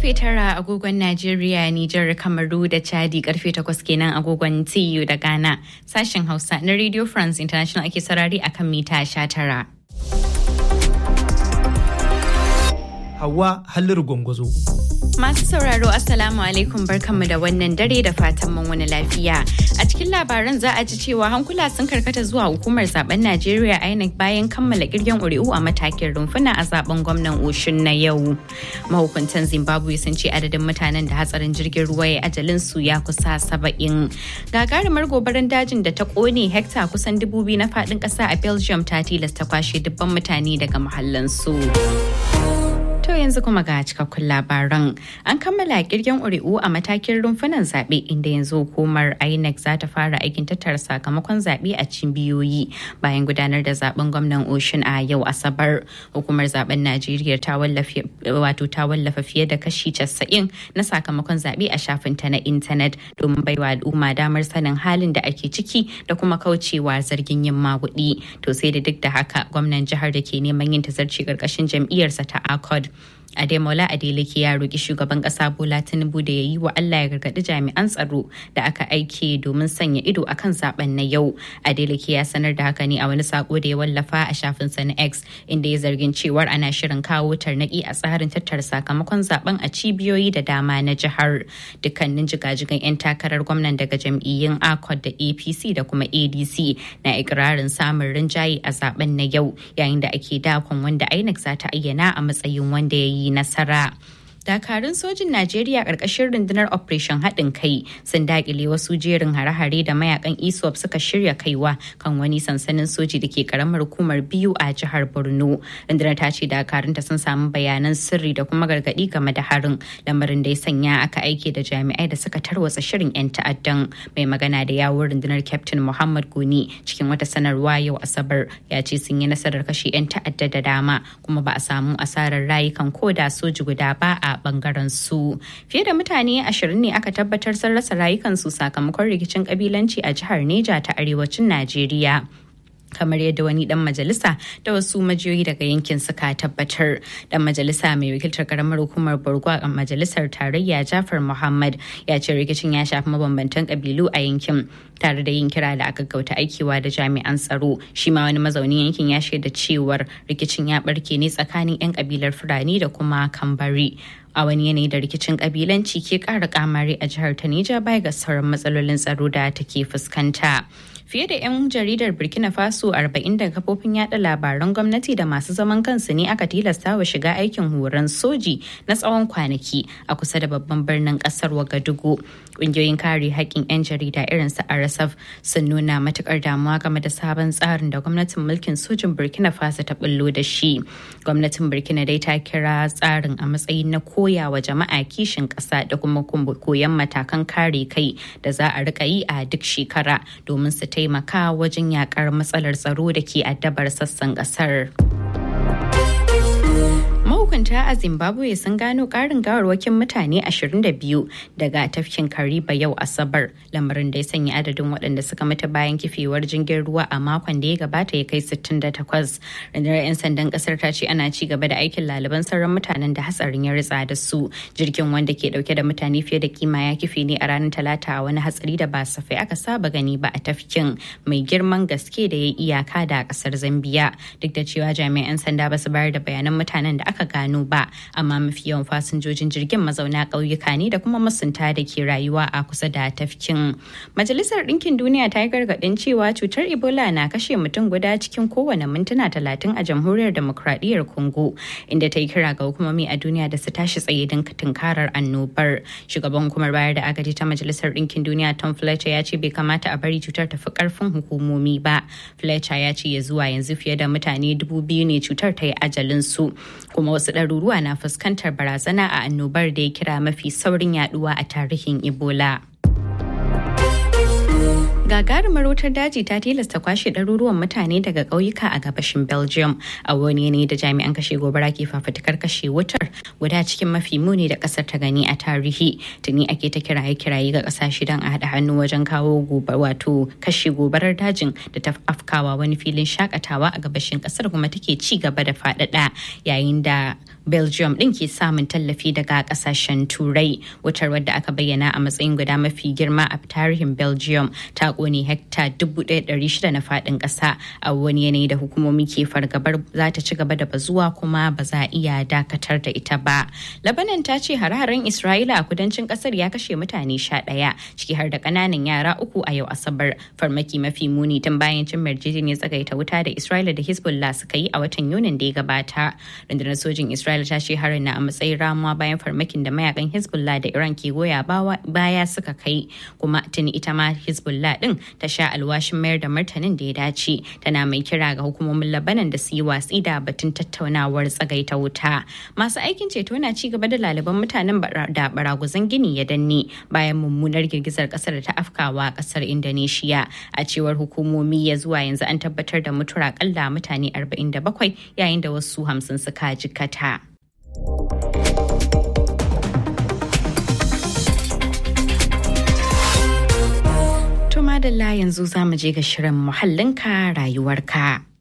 karfe tara agogon Najeriya, Nijar, Kamaru da Chadi karfe takwas kenan agogon TU da Ghana. Sashen Hausa na Radio France International ake sarari akan mita sha tara. Hawa Halliru Gwangwazo. Masu sauraro Assalamu alaikum barkanmu da wannan dare da fatan mun wani lafiya. A cikin labaran za a ji cewa hankula sun karkata zuwa hukumar zaben Najeriya INEC bayan kammala kirgen ƙuri'u a matakin rumfuna a zaben gwamnan Oshun na yau. Mahukuntan Zimbabwe sun ce adadin mutanen da hatsarin jirgin ruwa ya ajalin su ya kusa saba'in. Gagarumar gobarar dajin da ta kone hekta kusan dubu biyu na faɗin ƙasa a Belgium ta tilasta kwashe dubban mutane daga mahallansu. To yanzu kuma ga cikakkun labaran. An kammala kirgen ƙuri'u a matakin rumfunan zaɓe inda yanzu hukumar INEC za ta fara aikin tattara sakamakon zaɓe a cibiyoyi bayan gudanar da zaben gwamnan Ocean a yau Asabar. Hukumar zaben Najeriya ta wallafa wato ta wallafa fiye da kashi 90 na sakamakon zaɓe a shafinta na intanet domin baiwa al'umma damar sanin halin da ake ciki da kuma kaucewa zargin yin maguɗi. To sai da duk da haka gwamnan jihar da ke neman yin tazarci ƙarƙashin jam'iyyarsa ta ACOD Ademola Adeleke ya roƙi shugaban ƙasa Bola Tinubu da ya yi wa Allah ya gargaɗi jami'an tsaro da aka aike domin sanya ido akan zaben na yau. Adeleke ya sanar da haka ne a wani sako da ya wallafa a shafinsa na X inda ya zargin cewar ana shirin kawo tarnaƙi a tsarin tattara sakamakon zaben a cibiyoyi da dama na jihar. Dukkanin jigajigan 'yan takarar gwamnan daga jam'iyyun ACOT da APC da kuma ADC na ikirarin samun rinjaye a zaben na yau yayin da ake dakon wanda INEC za ta ayyana a matsayin wanda ya yi nasara. dakarun sojin najeriya ƙarƙashin rundunar operation haɗin kai sun daƙile wasu jerin hare-hare da mayakan iswap suka shirya kaiwa kan wani sansanin soji da ke karamar hukumar biyu a jihar borno rundunar ta ce dakarunta sun samu bayanan sirri da kuma gargaɗi game da harin lamarin da ya sanya aka aike da jami'ai da suka tarwatsa shirin 'yan ta'addan mai magana da yawun rundunar captain muhammad goni cikin wata sanarwa yau asabar ya ce sun yi nasarar kashe 'yan ta'adda da dama kuma ba a samu asarar rayukan koda soji guda ba a bangaren su fiye da mutane ashirin ne aka tabbatar sun rasa rayukansu sakamakon rikicin kabilanci a jihar neja ta arewacin najeriya kamar yadda wani dan majalisa da wasu majiyoyi daga yankin suka tabbatar dan majalisa mai wakiltar karamar hukumar borgo a majalisar tarayya jafar muhammad ya ce rikicin ya shafi mabambantan kabilu a yankin tare da yin kira da aka gauta aikiwa da jami'an tsaro shi ma wani mazaunin yankin ya shaida cewar rikicin ya barke ne tsakanin 'yan kabilar fulani da kuma kambari a wani yanayi da rikicin kabilanci ke kara kamari a jihar ta Nija bai ga sauran matsalolin tsaro da take fuskanta. Fiye da 'yan jaridar Burkina Faso 40 da kafofin yada labaran gwamnati da masu zaman kansu ne aka tilasta wa shiga aikin horon soji na tsawon kwanaki a kusa da babban birnin kasar Wagadugu. Ƙungiyoyin kare haƙƙin 'yan jarida irin su RSF sun nuna matukar damuwa game da sabon tsarin da gwamnatin mulkin sojin Burkina Faso ta bullo da shi. Gwamnatin Burkina dai ta kira tsarin a matsayin na koya wa jama'a kishin ƙasa da kuma koyon matakan kare kai da za a rika yi a duk shekara domin su taimaka wajen yakar matsalar tsaro da ke addabar sassan kasar. mahukunta a zimbabwe sun gano karin gawarwakin mutane 22 daga tafkin kariba yau asabar lamarin da ya sanya adadin waɗanda suka mutu bayan kifewar jirgin ruwa a makon da ya gabata ya kai 68 rundunar 'yan sandan kasar ta ce ana ci gaba da aikin laliban sauran mutanen da hatsarin ya ritsa da su jirgin wanda ke dauke da mutane fiye da kima ya kife ne a ranar talata a wani hatsari da ba safai aka saba gani ba a tafkin mai girman gaske da ya iyaka da kasar zambiya duk da cewa jami'an sanda ba su bayar da bayanan mutanen da aka gano ba amma mafi yawan fasinjojin jirgin mazauna ƙauyuka ne da kuma masunta da ke rayuwa a kusa da tafkin majalisar ɗinkin duniya ta yi gargaɗin cewa cutar ebola na kashe mutum guda cikin kowane mintuna talatin a jamhuriyar demokradiyyar congo inda ta yi kira ga hukumomi a duniya da su tashi tsaye don tunkarar annobar shugaban hukumar bayar da agaji ta majalisar ɗinkin duniya tom fletcher ya ce bai kamata a bari cutar ta fi ƙarfin hukumomi ba fletcher ya ce ya zuwa yanzu fiye da mutane dubu biyu ne cutar ta yi ajalin su kuma wasu ɗaruruwa na fuskantar barazana a annobar da ya kira mafi saurin yaduwa a tarihin ebola gagarumar wutar daji ta tilasta kwashe ɗaruruwan mutane daga ƙauyuka a gabashin belgium a wani yanayi da jami'an kashe gobara ke fafutukar kashe wutar guda cikin mafi muni da ƙasar ta gani a tarihi tuni ake ta kiraye kiraye ga ƙasashe don a haɗa hannu wajen kawo wato kashe gobarar dajin da ta afkawa wani filin shakatawa a gabashin ƙasar kuma take ci gaba da faɗaɗa yayin da belgium din ke samun tallafi daga kasashen turai wutar wadda aka bayyana a matsayin guda mafi girma a tarihin belgium ta kone hekta 1,600 na fadin kasa a wani yanayi da hukumomi ke fargabar za ta ci gaba da bazuwa kuma ba za a iya dakatar da ita ba labanan ta ce hare-haren isra'ila a kudancin kasar ya kashe mutane sha ɗaya ciki har da ƙananan yara uku a yau asabar farmaki mafi muni tun bayan cin yarjejeniyar tsagaita wuta da isra'ila da hezbollah suka yi a watan yunin da ya gabata rundunar sojin isra'ila ta ce harin na a matsayin ramuwa bayan farmakin da mayakan hezbollah da iran ke goya baya suka kai kuma tuni ita ma hezbollah din ta sha alwashin mayar da martanin da ya dace tana mai kira ga hukumomin labanan da su yi watsi da batun tattaunawar tsagaita wuta masu aikin ceto na ci gaba da laliban mutanen da baraguzan gini ya danne bayan mummunar girgizar kasar da ta afkawa kasar indonesia a cewar hukumomi ya zuwa yanzu an tabbatar da mutuwar akalla mutane 47 yayin da wasu 50 suka jikata. To madalla yanzu za mu je ga shirin muhallinka rayuwarka.